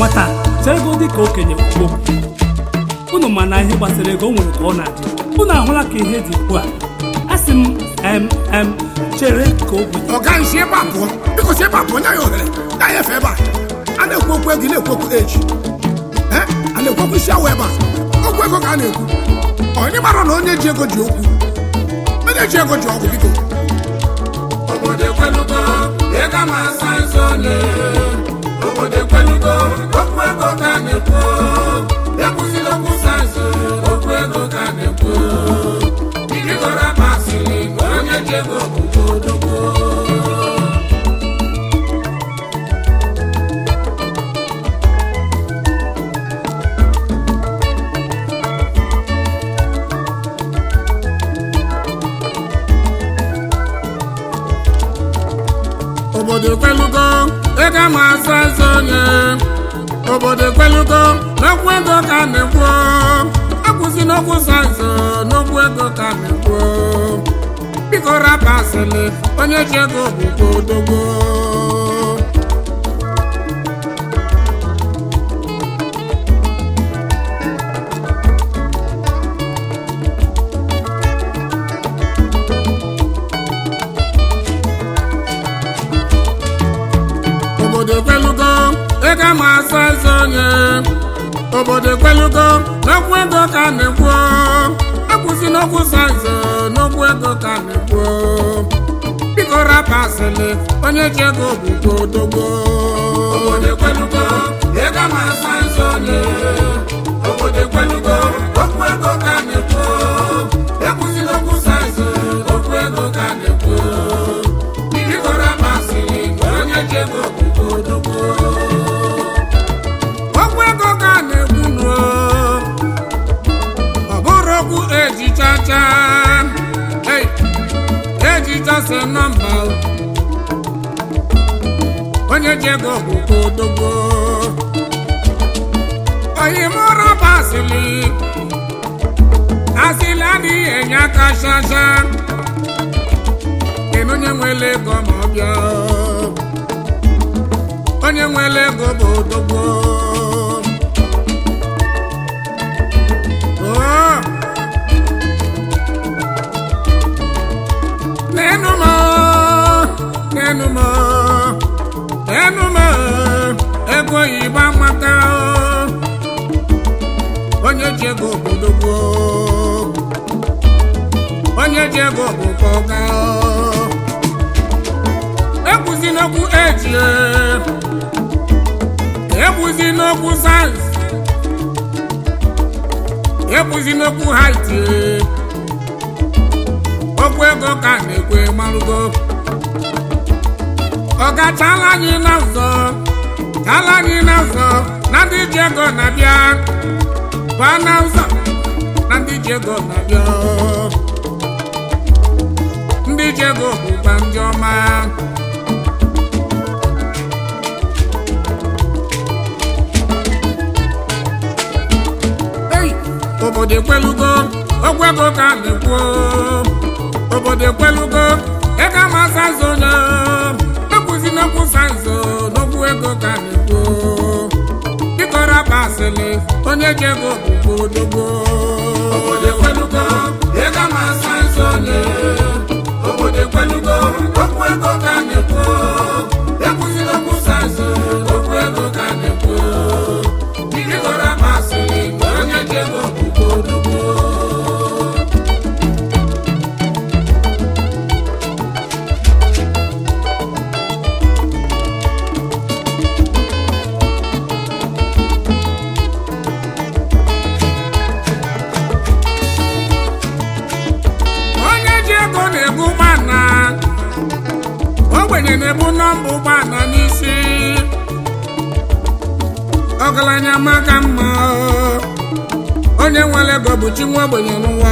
nwata chere ego dị ka okenye kwuo unu ma na ihe gbasara ego o nwere ka ọ na-adị unu ahụla ka ihe dị ugbu a a sị m em em chere ka o bido ọga nsi ebe a pụọ biko si ebe a pụọ nye ya ohere ya ya efe ebe a a na-ekwu okwu ego ị na-ekwu okwu eji Eh, a na-ekwu okwu isi awụ ebe a okwu ego ka a na-ekwu onye mara na onye ji ego ji okwu onye ji ego ji ọgwụ biko obodo ekwelugo ego ama asa nsọ onye obodo ekwelugo okwu ego ka a na-ekwu ekwuzila okwu sayensị okwu ego ka a na-ekwu irigoro akpasịrị ka onye ji ego bụgo odogwo obodo ekwelugo ego ama asa nsọ onye obodo ekwelugo n'okwu ego ka a na-ekwu akwụsị n'okwu sayensị n'okwu ego ka a na-ekwu biko rapụ asịlị onye ji ego bụkwa odogwo obodo ekwelugo ego ama asa eze onye obodo ekwelugo n'okwu ego ka a na-ekwu akwụsị n'okwu sayensị n'okwu ego ka a na-ekwu biko rapụ asịlị onye ji ego bụkwa odogwo obodo ekwelugo ego ama asa eze onye obodo ekwelugo okwu ego ka a na-ekwu ekwụsị n'okwu sayensị okwu ego ka a na-ekwu biko rapụ asịlị onye ji ego bụkwa odogwo okwu ego ka a na-ekwu nụ ọ bụrụ okwu ejichacha Hey! ejicha se nọmba onye ji ego bụkwa odogwo oyimụra bụ asịlị asịlị adịghị enye aka chacha kedu onye nwere ego ma ọ bịa onye nwere ego bụ odogwo Oh! Nenu m nenu m nenu m ego oyibo amaka onye ji ego bụ odogwo onye ji ego bụ ka ọga ekwuzi n'okwu eji ekwuzi n'okwu sayensị ekwuzi n'okwu haiti okwu ego ka a na-ekwe marụgo ọ gachala anyị na ụzọ chala anyị na ụzọ na ndị ji ego na-abịa baa na ụzọ na ndị ji ego na-abịa ndị ji ego bụkwa ndị ọma Ei, obodo ekwelugo okwu ego ka a na-ekwu obodo ekwelugo ego amasa nso onye ekwuzi n'okwu sanso n'okwu ego ka a na-ekwu biko rapụ asịlị onye ji ego bụkwa odogwo obodo ekwelugo ego amasa nso onye obodo ekwelugo okwu ego ka a na-ekwu ekwuzi n'okwu sanso okwu ego ka a na-ekwu biko rapụ asịlị onye ji ego bụkwa odogwo onye ji ego na-ebu ụgbọala ogbenye na-ebu nọmba ụgbọala n'isi ọgaranya maka mma onye nwere ego bụ chi nwa ogbenye n'ụwa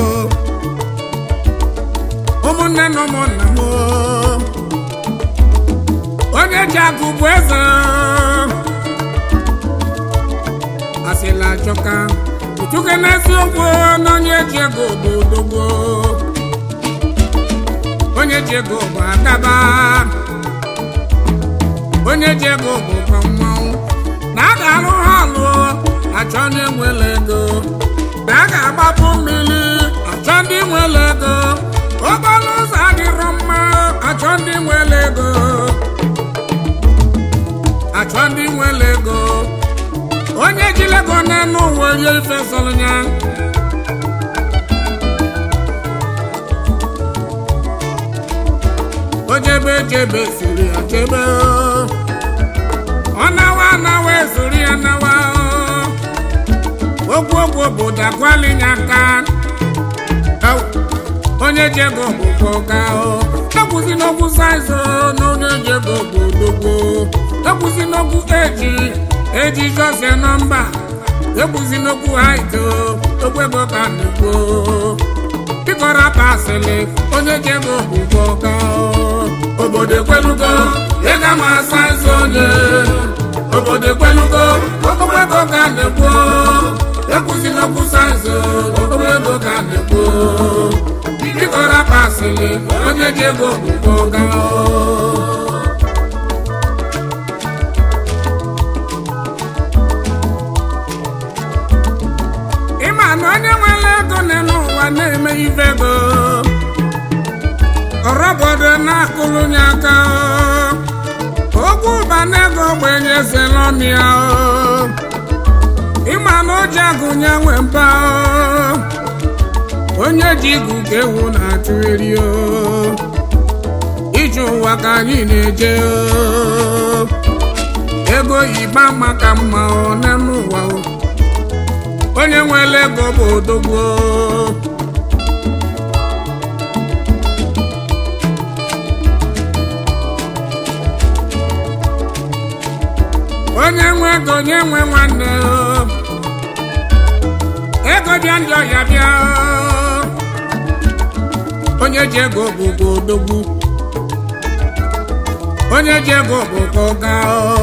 ụmụnne na ụmụnna m onye ji akụ bụ eze asịla achọka uchuke n'eziokwu na onye ji ego bụ odogwo onye ji ego bụ agaba onye ji ego bụ kwa mmanwụ na a ga-alụ ha lụọ achọ ndị nwere ego na a ga-agbapụ mmiri achọ ndị nwere ego okporo ụzọ adịrọ mma achọ ndị nwere ego achọ ndị nwere ego onye jiri ego n'elu ụwa rie ife sọrọ ya ojebe jebe siri ya jebe ọ nawa anawa esori ya nawa okwu okwu bụ dakwalinya aka onye jego bụ ga ekwuzi n'okwu saizo na onye jego bụ odogbo ekwuzi n'okwu eji eji jose nọmba ekwuzi n'okwu haito okwu ego ka na-ekwu ịkọrọ pasịlị onye jego bụ ga obodo ekwelugo ịga ma saizo onye obodo ekwelugo okwu ego ka na-ekwu ekwuzi n'okwu saizo okwu ego ka na-ekwu ịkọrọ pasịlị onye ji ego bụ ga ịma na onye nwere ego n'elu ụwa na-eme ife ego ọrọbodo na-akụrụ ya aka okwu ụba na ego ogbenye zelọmia ịma na o ji agụnye nwe mba onye ji igu ka ewu na-achụ eri ije ụwa ka anyị na-eje ego yiba maka mma n'elu ụwa onye nwere ego bụ odogbo onye nwe ego onye nwe nwanne ego bịa ndị ọhịa bịa onye ji ego bụ ka odogwu onye ji ego bụ ka ọga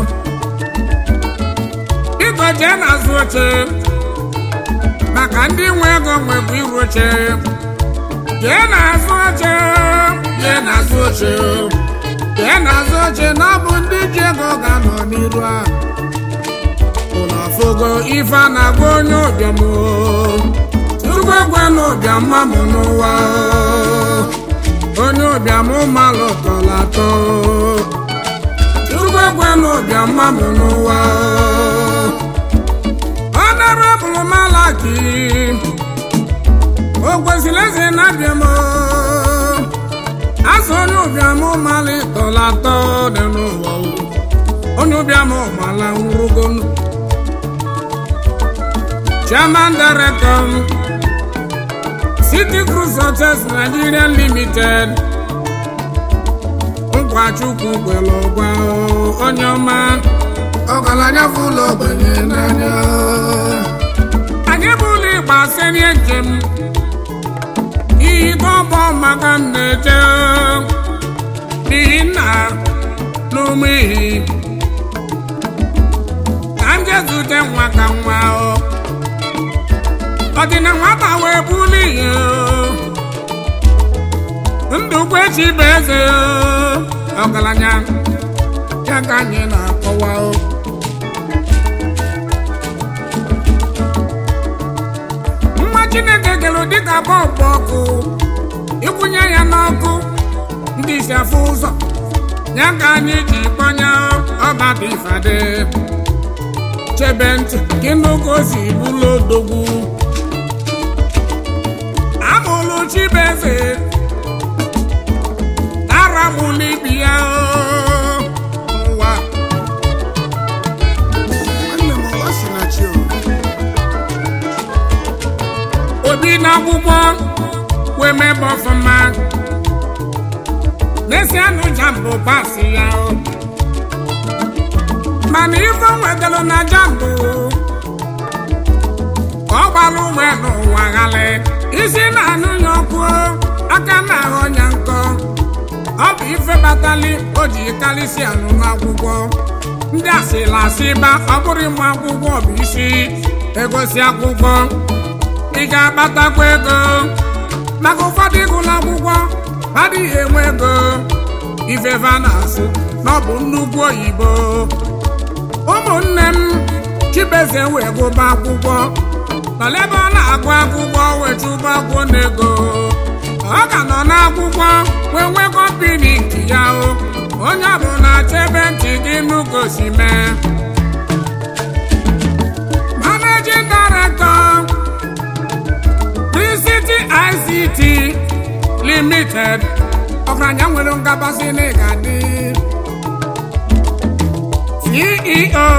biko jee n'azụ oche maka ndị nwe ego nwebụ iru oche jee n'azụ oche jee n'azụ oche jee n'azụ oche na ọ bụ ndị ji ego ga-anọ n'iru a ụlọ fogo ife a na-agwa onye ụbịam tupu egwe na ụbịam mamụ n'ụwa onye ụbịam malụ tọrọ atọ tupu egwe na ụbịam mamụ n'ụwa ọnarabụlụ malaki o kwesịrị eze na-abịa m azụ onye ụbịam malụ tọrọ atọ dị n'ụwa onye ụbịam mala nwụrụgo chairman director City Cruise Hotels Nigeria Limited Nkwachukwu kwere ọgwa onye ọma ọgaranya fụlọ ogbenye n'anya anyị bụ ụlọ ịgba serie njem iyi tọgbọ maka m na-eje n'ihi nna n'ụmụ ihi ka m jee zute nwa ka nwa ọ ọ dị na nwata wee buli ihe ndụkwu echi bụ eze ọgaranya ya ka anyị na-akọwa nwa chineke gere dịka bọlbụ ọkụ ịkwụnye ya n'ọkụ ndị isi afụ ụzọ ya ka anyị ji kpọnya ọba dị ifade chebe ntị gị n'oge o si bụlụ odogwu amụlụ chibeze aramụlụ ibi ya ụwa nwanne m ọ sị na chi o. obi n'akwụkwọ wee mebe ọfụma n'esi anụ jambụ pasị ya o. mana ife o nwetara na jambụ ka ọ gbara ume n'ụwa ghalị isi na-anụ ya ọkụ aka na-aghọ ya nkọ ọ bụ ife batali o ji karịsị anụ n'akwụkwọ ndị asịla asị ba ọ bụrụ ịmụ akwụkwọ bụ isi egosi akwụkwọ ị ga-akpatakwa ego maka ụfọdụ ịgụla akwụkwọ adịghị enwe ego ifefe a na-asụ na ọ bụ nnukwu oyibo ụmụnne m chibeze wee gụba akwụkwọ nọla ebe ọ na-agụ akwụkwọ wee chụba akwụkwọ n'ego ọ ka nọ n'akwụkwọ wee nwee kọmpini nke ya o onye bụ na-achọ ebe ntị gị n'ugosi mee managing director Free City ICT Limited ọgaranya nwere ngabasị n'ịgadị CEO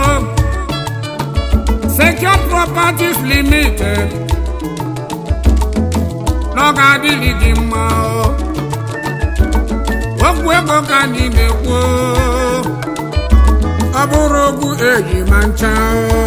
Secure Properties Limited n'ọga adịghị gị mma o. okwu ego ka anyị na-ekwu o. ọ bụrụ okwu eji ma ncha o.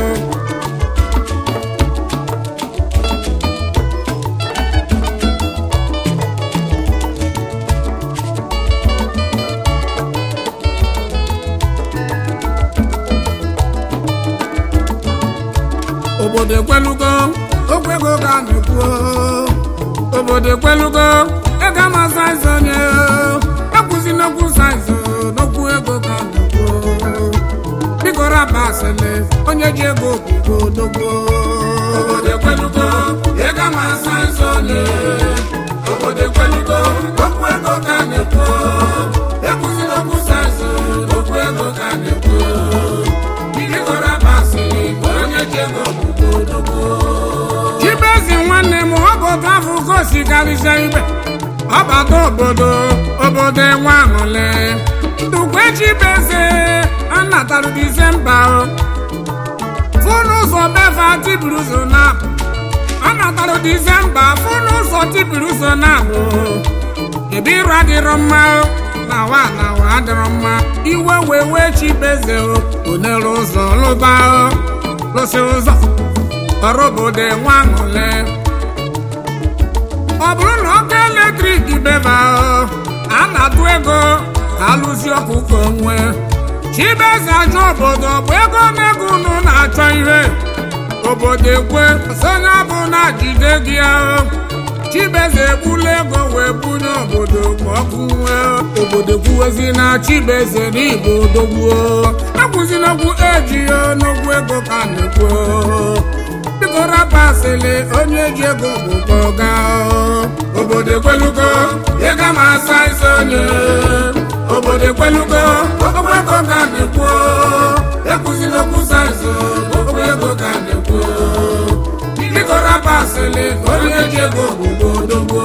obodo ekwelugo okwu ego ka a na-ekwu obodo ekwelugo ego ama saiz onye ekwuzi n'okwu saiz n'okwu ego ka a na-ekwu biko raba asịlị onye ji ego okwukwo odogwo obodo ekwelugo ego ama saiz onye obodo ekwelugo okwu ego ka a na-ekwu ekwuzi n'okwu saiz n'okwu ego ka a na-ekwu biko raba asịlị onye ji ego okwukwo odogwo chibezi nwanne m ọ bụ otu afọ ka o si karịsịa ibe ọ bata obodo obodo enwe aṅụle ndukwe chibeze anatarụ disemba o fụnụ ụzọ befa tibiri ụzọ na ọ natara disemba fụnụ ụzọ tibiri ụzọ na abụ ebe iru adịrọ mma o na wa na wa adịrọ mma iwe wee wee chibeze o onere ụzọ lụba o lụsị ụzọ ọrụ obodo enwe aṅụle ọ bụrụ na ọkụ eletrik beba a na-atụ ego ka alụzi ọkụ ka onwe chibeze ajọ obodo bụ ego na-ego unu na-achọ ihe obodo ekwe sonye bụ na jide gị ahụ chibeze egbula ego wee bunye obodo ka ọkụ nwee obodo kwuwezi na chibeze n'igbo dogbuo ekwuzina-okwu eji ya n'okwu ego ka a na-ekwu biko rapasịlị onye ji ego bụ kpọga obodo ekwelugo ego ma asa isi onye obodo ekwelugo okwu ego ka a na-ekwu ekwuzina okwu saịzụ okwu ego ka a na-ekwu biko rapasịlị onye ji ego bụ odogbo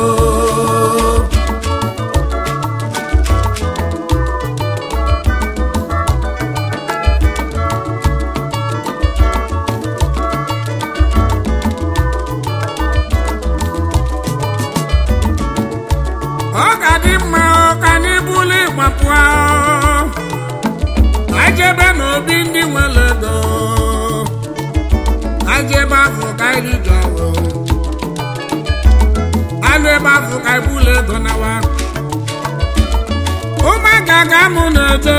ọ ga-adị mma ka anyị buli gbapụ ajebe n'obi ndị nwere ego ajebe afọ ka anyị ji ọrụ alụ ebe afọ ka anyị buli ego nawa ụmụaka ga mụ na-eto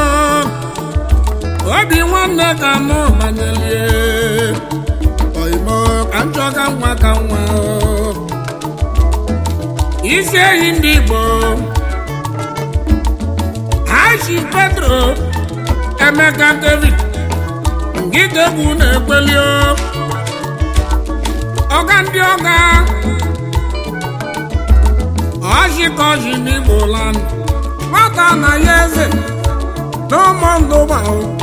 obi nwanne ka mụ manyelie oimo ka m chọọ ka nwa ka nwa isi ehi ndị Igbo Haji Pedro Emeka David ngidegwu na-ekweli ọga ndị ọga ọjikọji n'Igbo land nwata na ya eze n'ụmụ ndụgba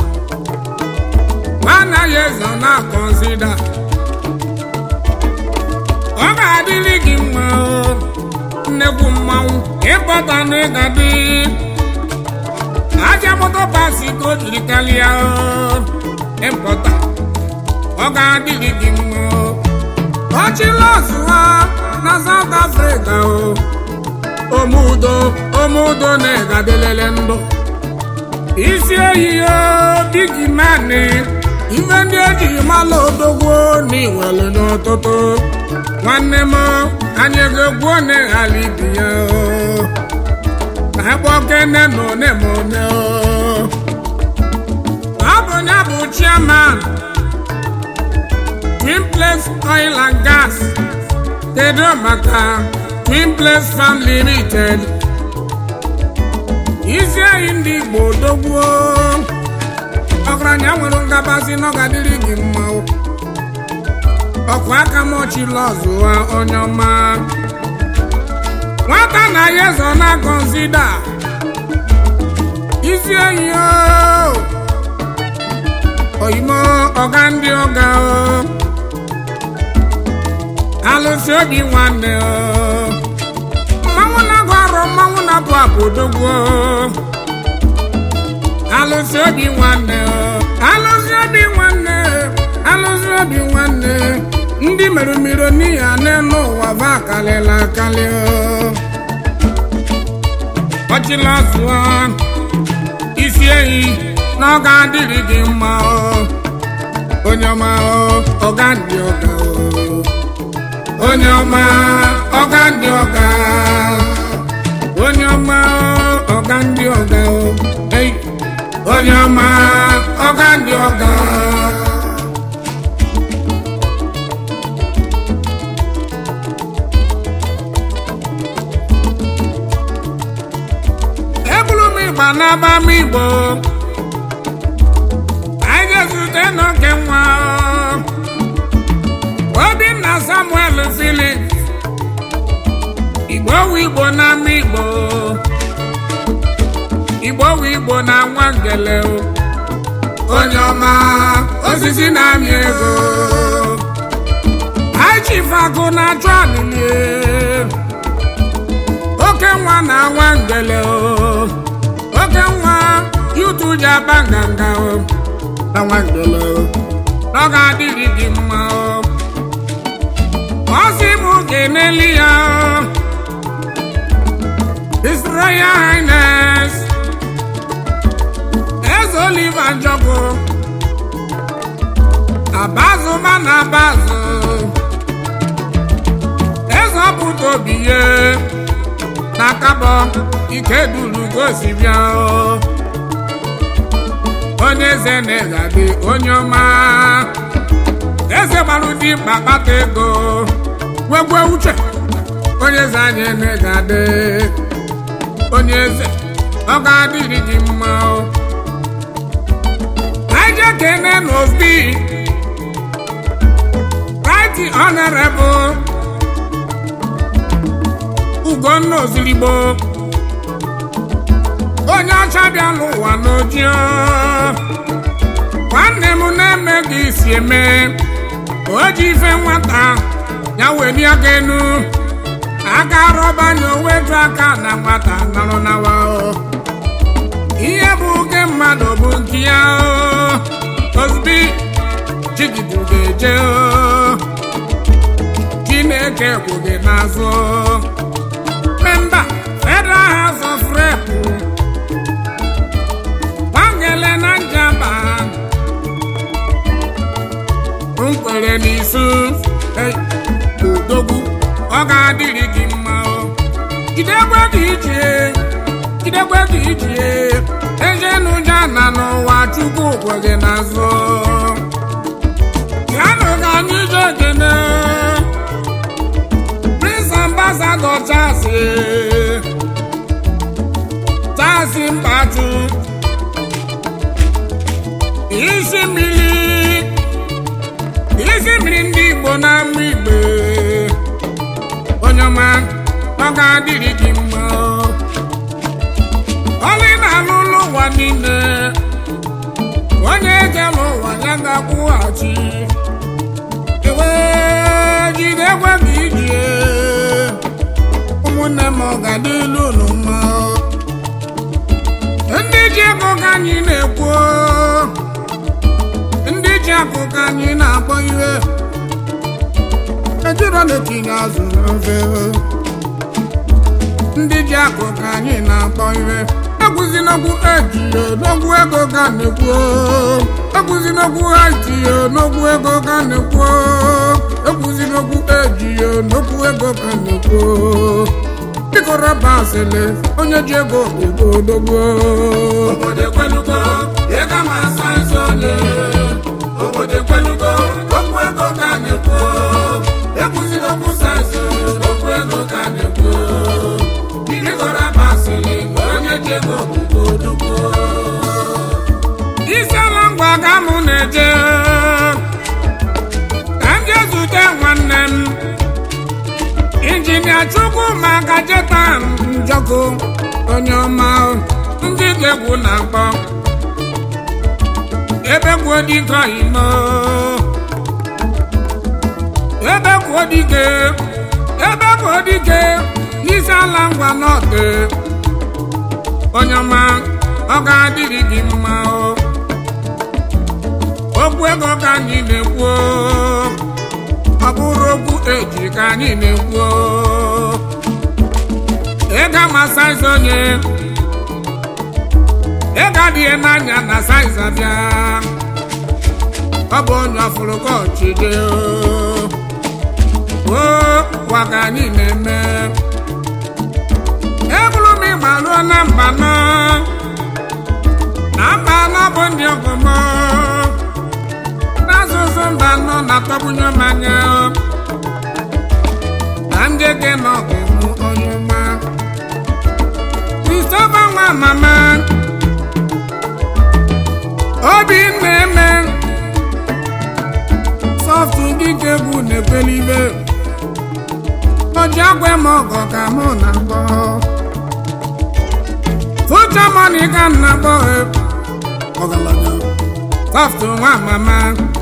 nwana ya eze na-akọzida ọ ga-adịrị gị mma nnekwu mmanwụ ịpụta na ịgadị aja moto pasi ka o jiri karịa ịpụta ọ ga-adịrị gị mma ọchịla ọzụ ha na South Africa omudo omudo na-egadịlele ndụ isi ehihie bigi mani ife ndị eji mala odogwo na iwere n'ụtụtụ nwanne m anyị ga-egwuo n'ịghara ibi ya akpọkene na one ma one ọ bụ ya bụ chairman Twin Place Oil and Gas kedu maka Twin Place Farm Limited isi anyị ndị Igbo dogbuo ọgaranya nwere ngabasị na ọ ga-adịrị gị mma o. ọkwa aka m ọchịla ọzụwa onye ọma nwata na ya ezo na kọnsida isi enyi o oyimo ọga ndị ọga o alụsị obi nwanne o mmanwụ na-agụ arọ mmanwụ na-abụ abụ odogwu o alụsị obi nwanne o alụsị obi nwanne alụsị obi nwanne ndị mere mmiri n'ihi n'elu ụwa va akalịla akali o ọchịla zụọ isi ehi na ọ ga-adịrị gị mma o onye ọma o ọ ga-adị ọga o onye ọma ọga ndị ọga onye ọma ọga ndị ọga o Ei, onye ọma ọga ndị ọga ebulu m ịgba n'aba m igbo anyị ga-ezute n'oke nwa obinna samuel filip igbo wu igbo na ama igbo igbo wu igbo na nwa ngele o. onye ọma osisi na-amị ego achifagụ na-achụ alili oke nwa na nwa ngele o oke nwa yutu ji aba nganga o na nwa ngele o ọ ga-adịrị gị mma o ọ sị m ga-eneli ya His Royal Highness Eze Oliver Njogu Abazu mana abazu Eze ọpụta obi ye na kabọ ike duru gosi bịa o. onye eze na-egade onye ọma eze gbara ụdị mkpa kpata ego nwegwe uche onye eze anyị na-egade onye eze ọ ga-adịrị gị mma o anyị je kene n'obi right honorable ugonna ozirigbo onye ọcha bịa n'ụwa n'oji nwanne m na-eme gị isi eme o ji ife nwata ya weli aka enu aka rọba nya owetu aka na nwata nọrọ nawa o ihe bụ oke mmadụ bụ nke ya o ozugbo chigibu ga-eje o chineke kwụ gị n'azụ memba federal house of rep gbangele na njaba nkwere n'isu Hey, odogwu ọ ga-adịrị gị mma o jidekwe gị ichie jidekwe gị ichie ejenụja na n'ụwa chukwu kwe gị n'azụ yanụ ka anyị je ekene prince ambassador Charles Charles Mbatu isi mmiri isi mmiri ndị Igbo na ama igbe onye ọma ọ ga-adịrị gị mma ọlị na-alụ ụlọ ụwa niile onye ejela ụwa ya ga-akwụghachi ewe jide gwa gị ijie ụmụnne m ọ ga-adịlu unu mma ndị ji ego ka anyị na-ekwu ndị ji akụ ka anyị na-akpọ ihe ejiro na-etinye azụ n'ofe ndị ji akụ ka anyị na-akpọ ihe ekwuzi n'okwu ejiyo n'okwu ego ka na-ekwu ekwuzi n'okwu ejiyo n'okwu ego ka na-ekwu ekwuzi n'okwu ejiyo n'okwu ego ka na-ekwu biko rọba asịlị onye ji ego ego odogbo obodo ekwelugo ego ma asa nsọ ole obodo ekwelugo okwu ego ka a na-ekwu ekwuzila okwu saịnsị okwu ego ka a na-ekwu bidogoro amasịrị ma onye ji ego bụgo odogbo isi ala ngwa chukwu maka jetan njọkụ onye ọma ndị ga-egwu na akpọ ebe gwuo dike imo ebe gwuo dike ebe gwuo dike n'isi ala ngwa n'ọdị onye ọma ọ ga-adịrị gị mma o okwu ego ka anyị na-ekwu ọ bụrụ okwu eji ka anyị na-ekwu ego ama saiz onye ego adịghị n'anya na saiz abịa ọ bụ onye ọfụrụ ka ọchịde o gwa ka anyị na-eme eburu m ịgba ruo na mba nọ na mba nọ bụ ndị ọgọmọ n'asụsụ mba nọ na-atọgbunye m anya na ndị gị nọ ga-emu onye ọma Christopher nwa mama obi na-eme sọftụ dịka egwu na-ekwelibe oji agwa m ọgọ ka mụ na mbọ fucha mọni ka m na-akpọ ọgaranya sọftụ nwa mama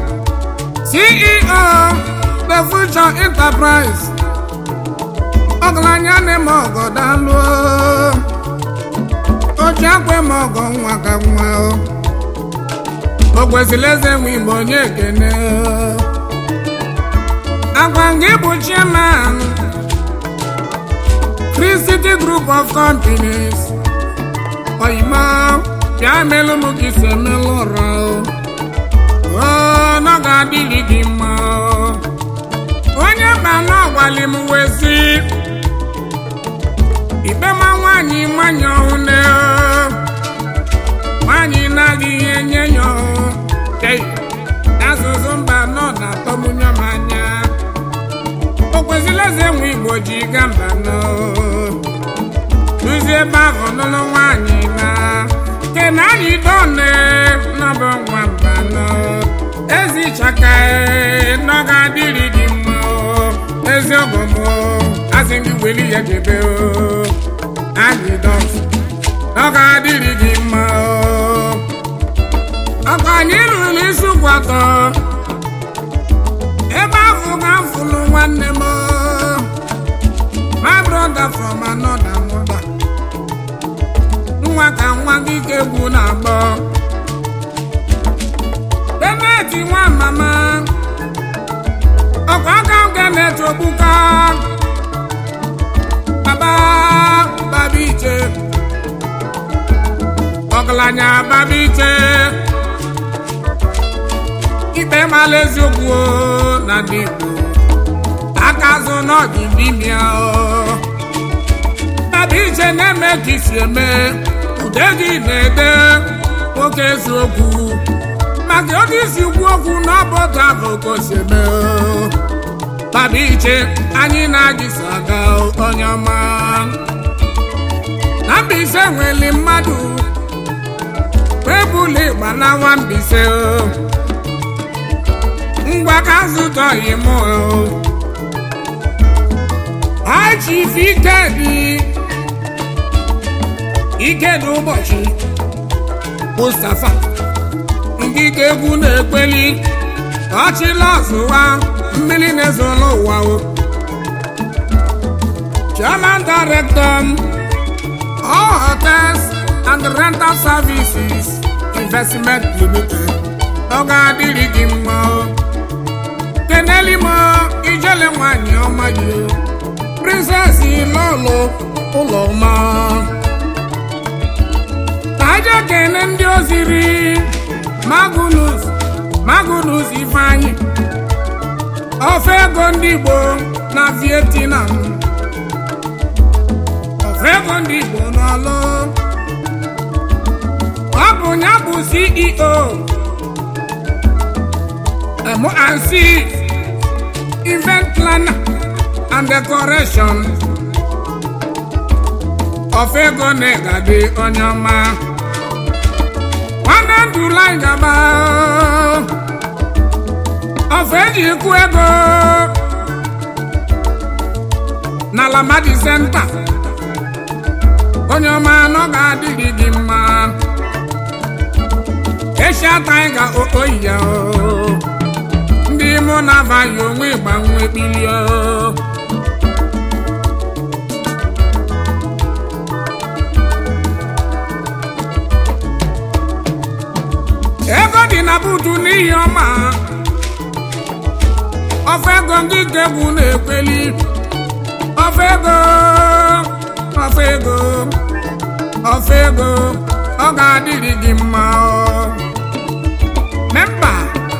CEO the future enterprise ọgaranya na-eme ọgọ dalụ oji agwa m ọgọ nwa ka nwa o kwesịrị eze nwe igbo onye ekene agwa gị bụ chairman Free City Group of Companies oyima bịa melụ m ka isi emelụ ụra o na ọ ga-adịrị gị mma onye ba na ọgwali m wezi ikpe ma nwaanyị mmanya ọhụne nwaanyị na-adịghị enye ya asụsụ mba nọ na-atọgbunye m anya o kwesịrị eze nwe igbo ji ga mba nọ duzie ebe ahụ nụlụ nwaanyị na kena anyị done n'ọbụ nwa mba nọ ezi chaka nọ ga-adịrị gị mma ezi ọgọmọ asị gị weli ya jebe anyị dọs nọ ga-adịrị gị mma ọkwa anyị rụrụ isi kwatọ ebe ahụ ga-afụlụ nwanne m my brother from another mother nwa ka nwa gị ka egwu na-agbọ beneti nwa mama ọkwa aka nke na-eche ogbuka baba baba iche ọgaranya baba iche ikpe mala eziokwu o, na ndị Igbo aka azụ n'ọdịnimia baba iche na-eme ka isi eme ude gị na-ede nwoke eziokwu maka oge isi kwu okwu n'ọbọdụ ahụ ka o si eme o. baba iche anyị na-agịsa aga onye ọma na Mbaise nwere mmadụ webụla ịgba na nwa Mbaise o. ngwa ka zụtọghị m achif ikedi ikedi ụbọchị Mustafa ndị ka egwu na-ekpeli ọchịla ọzụwa mmiri na-ezolo ụwa o chairman director all hotels and rental services investment limited ọ ga-adịrị gị mma o keneli m ijele nwanyị ọma gị princess lọlọ ụlọ ọma ka aja kene ndị oziri magunus magunus ifeanyị ofe ego ndị igbo na vietnam ofe ego ndị igbo n'ọlụ ọ bụ ya bụ ceo M&C event planner and decoration of ego na-egade onye ọma nwanne ndụla ngaba of eji ikwu ego n'ala madi senta onye ọma anọ ga-adịrị gị mma eshia taiga oyi ya o. ndị mụ na avaghị onwe gbanwe kpilie o. ego dị na buutu n'ihi ọma ofe ego ndị gegwu na-ekweli ofe ego ofe ego ofe ego ọ ga-adịrị gị mma o. memba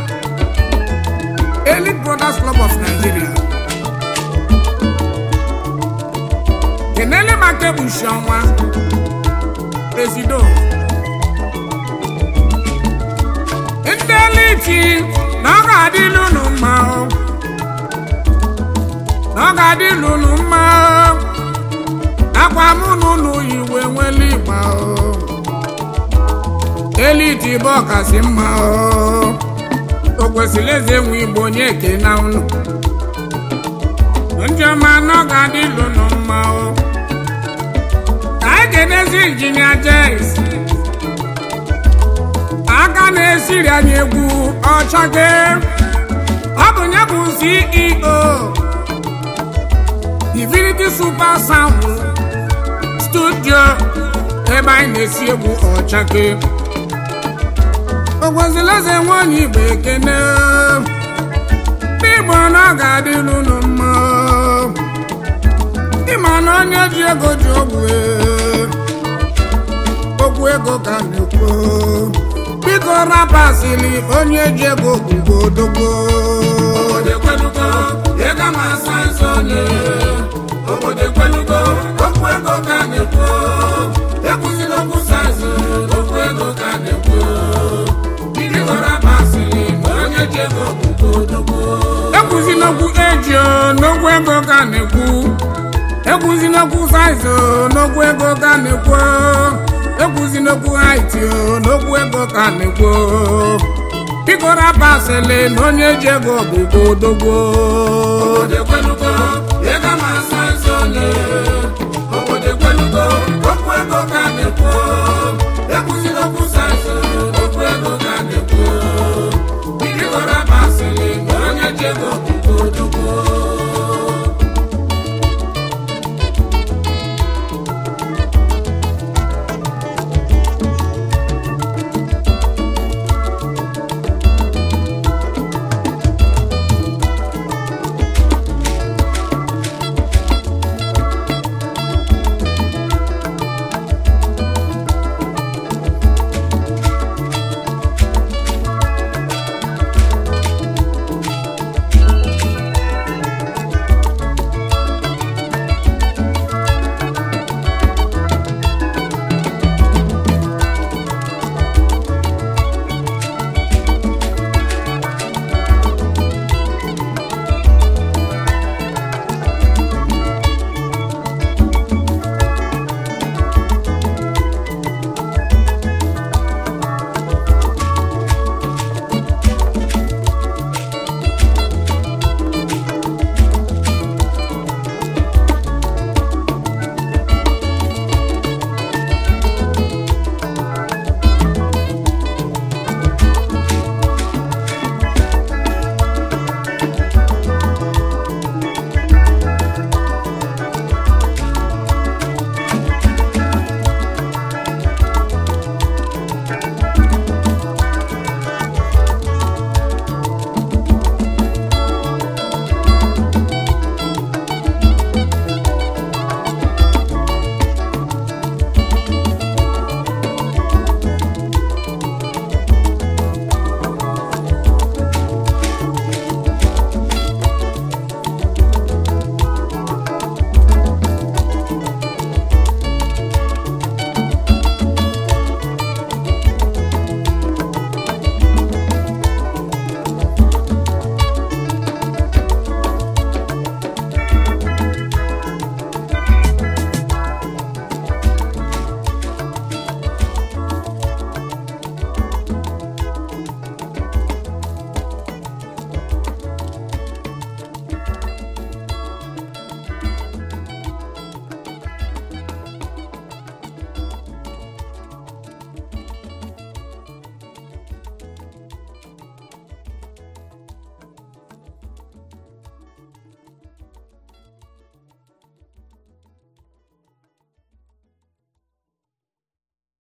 Elite Brothers Club of Nigeria kenele maka egbuchi ọnwa presido ndị eliti na ọ ga-adịlụ unu mma o. na ọ ga-adịlụ unu mma o. akwa mụ na unu iwe nwere ịgba o eliti bụ ọkasị mma o o kwesịrị eze nwe igbo onye eke na unu ndị ọma na ọ ga-adịlụ unu mma o ka anyị ga-enezi injinia jes aka na-esiri anyị egwu ọchake ọ bụ nye bụ ceo divinity super sound studio ebe anyị na-esi egwu ọchake ogwozileze nwanyị igbo ekene ndị igbo na ọ ga-adịlụ unu mma ịma na onye ji ego ji ogwu okwu ego ka na-ekwu biko rapasịrị onye ji ego gwugo odogbo obodo ekwelugo ego ma asa nsọ ole obodo ekwelugo okwu ego ka a na-ekwu ekwuzila okwu saịzị okwu ego ka a na-ekwu biko rapasịrị ma onye ji ego bụkwa odogbo ekwuzi n'okwu eji o, n'okwu ego ka a na-ekwu ekwuzi n'okwu saiz o, n'okwu ego ka a na-ekwu ekwuzi n'okwu haiti o, n'okwu ego ka a na-ekwu biko rapasịrị na onye ji ego bụkwa odogbo obodo ekwelugo ego ma asa nsọ ole